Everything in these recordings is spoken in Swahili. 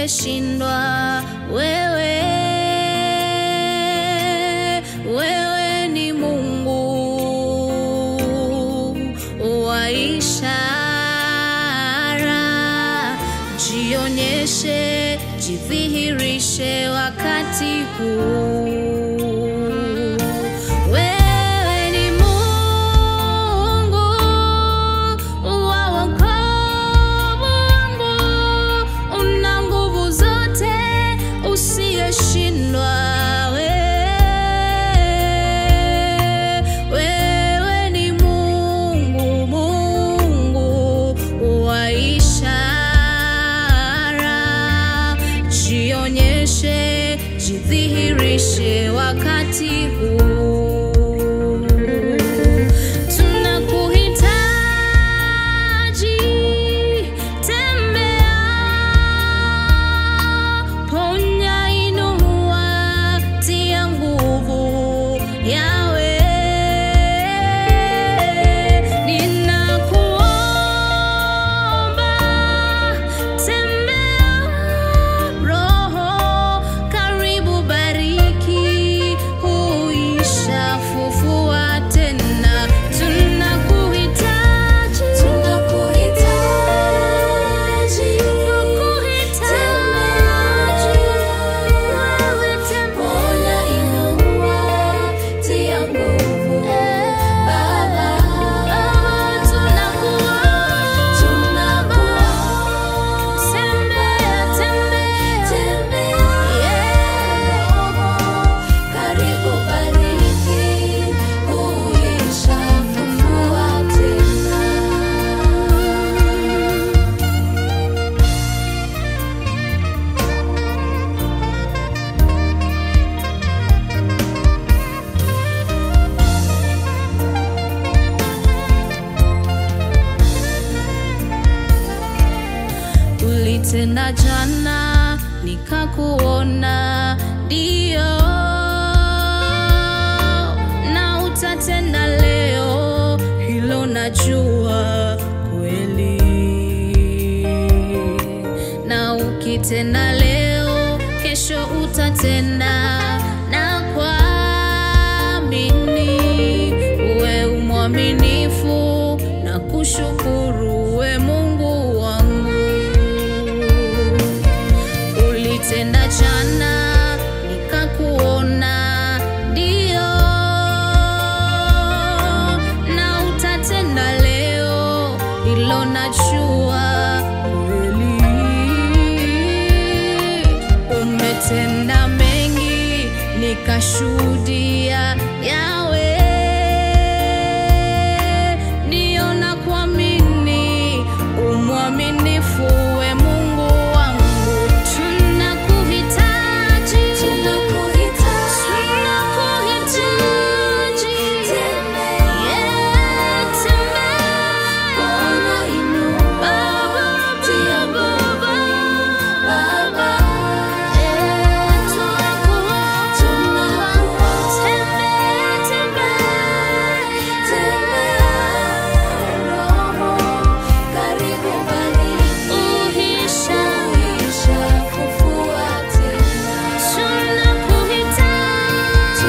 usiyeshindwa wewe wewe ni Mungu wa ishara, jionyeshe, jidhihirishe wakati huu. Wewe ni Mungu wa wokovu wangu, una nguvu zote, usiyeshindwa wewe ni Mungu, Mungu wa ishara, jionyeshe, jidhihirishe wakati huu. Tunakuhitaji, tembea, ponya, inua, tia nguvu yawe ninakuomba, tembea Roho, karibu, bariki, huisha, fufua tena, tunakuhitaji, tunakuhitaji, tunakuhitaji, wewe tembea, inua, tia nguvu, Baba, tunakuomba, tembea, tembea, karibu, bariki, huisha, fufua tena. Ulitenda jana nikakuona, ndio, na utatenda leo, hilo najua kweli, na ukitenda leo, kesho utatenda, na kuamini uwe umwaminifu na kushukuru we Mungu wangu ulitenda jana nikakuona, ndio, na utatenda leo, hilo najua kweli. Umetenda mengi nikashuhudia yawe, ndio na kuamini umwaminifu we Mungu wangu, tunakuhitaji, tunakuhitaji, Yeah, tembea, Baba, Baba, Baba, eh, tunakuomba, tembea, tembea, Roho, karibu, bariki, uhisha, fufua tena. Tunakuhitaji,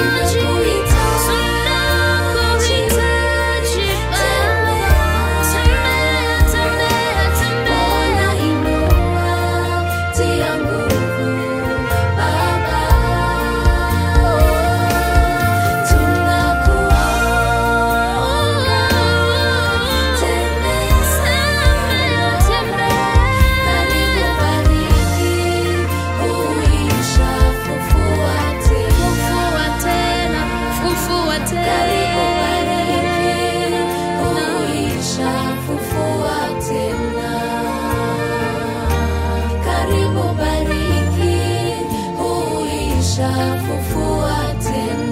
tunakuhitaji, Baba. Tembea, tembea, tembea. Tia nguvu, Baba. Tunakuomba, tembea, tembea. Karibu, bariki, huisha, fufua tena. Fufua tena. Karibu, bariki, huisha, fufua tena. Karibu, bariki, huisha, fufua tena.